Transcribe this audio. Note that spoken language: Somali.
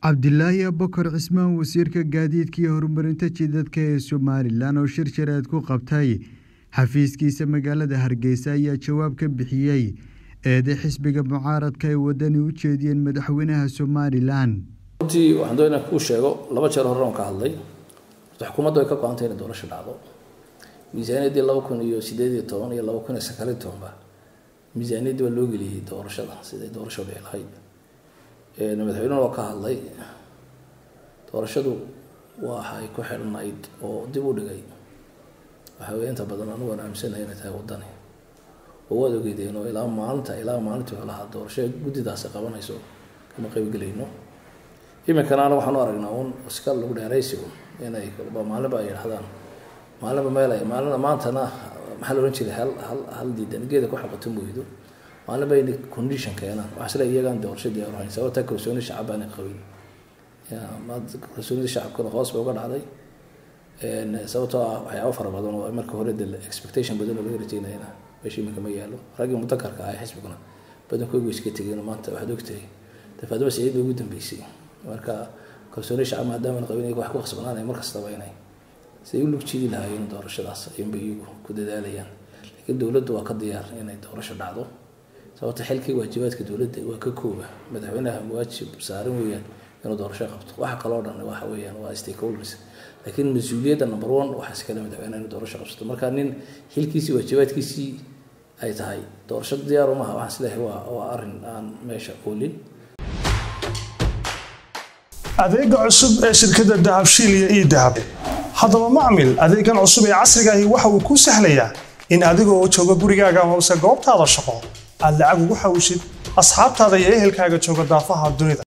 cabdilaahi abakar cismaan wasiirka gaadiidka iyo horumarinta jidadka ee somalilan oo shir shareed ku qabtay xafiiskiisa magaalada hargeysa ayaa jawaab ka bixiyey eeday xisbiga mucaaradka ay wadani u jeediyeen madaxweynaha somalilan runtii waxaan doonaa kuu sheego laba jeer hore oon ka hadlay horta xukuumadda way ka go-antay inay doorasho dhacdo miisaaniyaddii laba kun iyo sideed iyo toban iyo laba kun iyo sagaal iyo tobanba miisaaniyaddii waa loo geliyey doorashada siday doorasho dhici lahayd madaxweynuhu waa ka hadlay doorashadu waxay ku xidhnayd oo dib u dhigay waxa weye inta badan anugu aan aaminsanahay inay tahay waddani oo waad ogeydeen oo ilaa maalinta ilaa maalinta wuxuu lahaa doorasho guddidaasi qabanayso kama qaybgelayno iminkana ana waxaan u aragnaa un iska lagu dheeraysigo inay maalinba ay yidhahdaan maalinba meel ay maalina maantana maxaa la ohan jiray hal hal hal diidan geeda ku xaqato mooydo maalinba inay condition keenaan waxaa isle iyagaan doorasho diyaar ahayn sababta kalsooni shacab baanay qabin kalsoonida shacabkana hoos bay uga dhacday sababtoo ah waxyaaba fara badan oo marka hore de expectation badan oo laga rajeynayana meesha iminka ma yaalo raggii mudakarka ah xisbiguna badankoogu iska tegeen maanta waxaad ogtahay dafaadaba siciid bay ugu dambeysay marka kalsooni shacab maadaama qabin iyaga wax ku khasbanaanay mar kastaba inay siday u lugjidi lahaayeen doorashadaas ayuunbay iyagu ku dadaalayaan laakiin dowladdu waa ka diyaar inay doorasho dhacdo sababta xilkii waajibaadka dowladda waa ka kooba madaxweynaha waajib saaran weeyaan inuu doorasho qabto waxa kaloo dhan waxa weeyaan waa stakeholders laakiin mas-uuliyadda number one waxaa iskale madaxweynaha inuu doorasho qabsato marka nin xilkiisii waajibaadkiisii ay tahay doorasho diyaar umaha waxaan isleeyahay waa waa arrin aan meesha oolin adeega cusub ee shirkadda dahabshiil iyo ii dahab haddaba macmil adeegan cusub ee casrigaahi waxa uu kuu sahlayaa in adigoo jooga gurigaaga amase goobtaada shaqo aad lacag ugu xawishid asxaabtaada iyo ehelkaaga jooga daafaha dunida